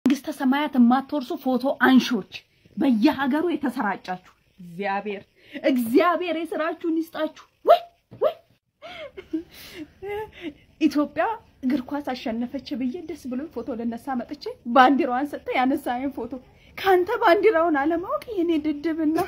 መንግስተ ሰማያት የማትወርሱ ፎቶ አንሾች በየሀገሩ የተሰራጫችሁ እግዚአብሔር እግዚአብሔር የስራችሁን ይስጣችሁ። ወይ ወይ ኢትዮጵያ እግር ኳስ አሸነፈች ብዬ ደስ ብሎኝ ፎቶ ልነሳ መጥቼ ባንዲራዋን ሰጠ ያነሳኝ ፎቶ ከአንተ ባንዲራውን አለማወቅ የኔ ድድብና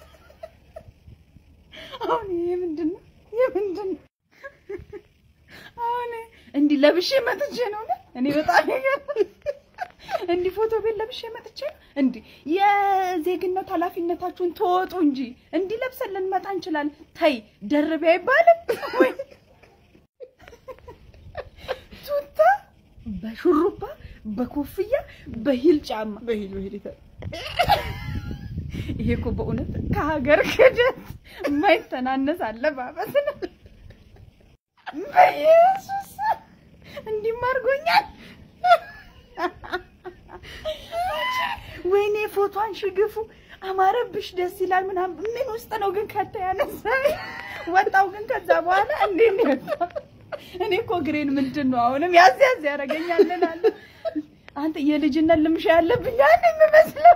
አሁን ይሄ ምንድን ነው? ይሄ ምንድን ነው? አሁን እንዲህ ለብሼ መጥቼ ነው ነው እኔ በጣም ይገርማል። እንዲህ ፎቶ ቤት ለብሼ መጥቼ እንዲህ የዜግነት ኃላፊነታችሁን ተወጡ እንጂ እንዲህ ለብሰን ልንመጣ እንችላለን። ተይ ደርቤ አይባልም ወይ ቱታ በሹሩባ በኮፍያ በሂል ጫማ በሂል በሂል ይታ ይሄ እኮ በእውነት ከሀገር ክደት የማይተናነስ አለባበስ ነው። በኢየሱስ እንዲህም አድርጎኛል። ወይኔ ፎቶን ሽግፉ አማረብሽ፣ ደስ ይላል ምናምን። ምን ውስጥ ነው ግን ከተ ያነሳ ወጣው ግን ከዛ በኋላ እንዴት ነው የወጣው? እኔ እኮ ግሬን ምንድን ነው አሁንም ያዝ ያዝ ያደርገኛል እላለሁ። አንተ የልጅነት ልምሻ ያለብኝ አንድ የምመስለው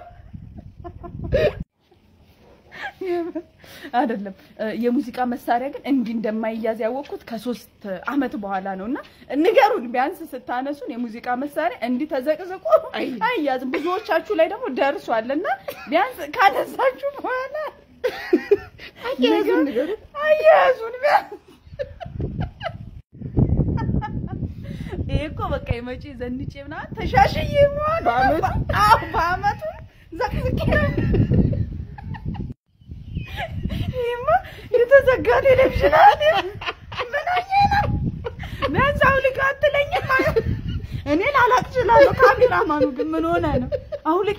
አይደለም። የሙዚቃ መሳሪያ ግን እንዲህ እንደማይያዝ ያወቅኩት ከሶስት አመት በኋላ ነው። እና ንገሩን ቢያንስ ስታነሱን የሙዚቃ መሳሪያ እንዲህ ተዘቅዝቆ አይያዝም። ብዙዎቻችሁ ላይ ደግሞ ደርሷል እና ቢያንስ ካነሳችሁ በኋላ አያያዙን ንገሩን። አያያዙን ቢያንስ ይሄ እኮ በቃ የመጪ ዘንጬ ምናምን ተሻሽዬ መሆን በአመቱ? አዎ በአመቱ ዘቅዝቄ ይሄማ የተዘጋ ቴሌቪዥን አለ። ምን ሆኜ ነው? ቢያንስ አውልቅ አትለኝም? እኔ ላላቅ እችላለሁ። ካሜራማኑ ግን ምን ሆነ ነው አውልቅ።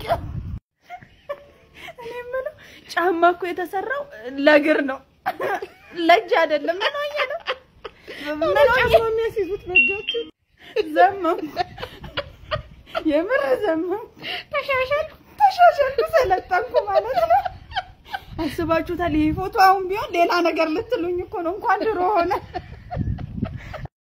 እኔ የምለው ጫማ እኮ የተሰራው ለእግር ነው ለእጅ አይደለም። ምን ሆኜ ነው? ምን ሆኜ ጫማ የሚያስይዙት በእጃቸው ዘመም የምር ዘመም ተሻሻልኩ ተሻሻልኩ ሰለጠንኩ ማለት ነው። አስባችሁታል? ይህ ፎቶ አሁን ቢሆን ሌላ ነገር ልትሉኝ እኮ ነው። እንኳን ድሮ ሆነ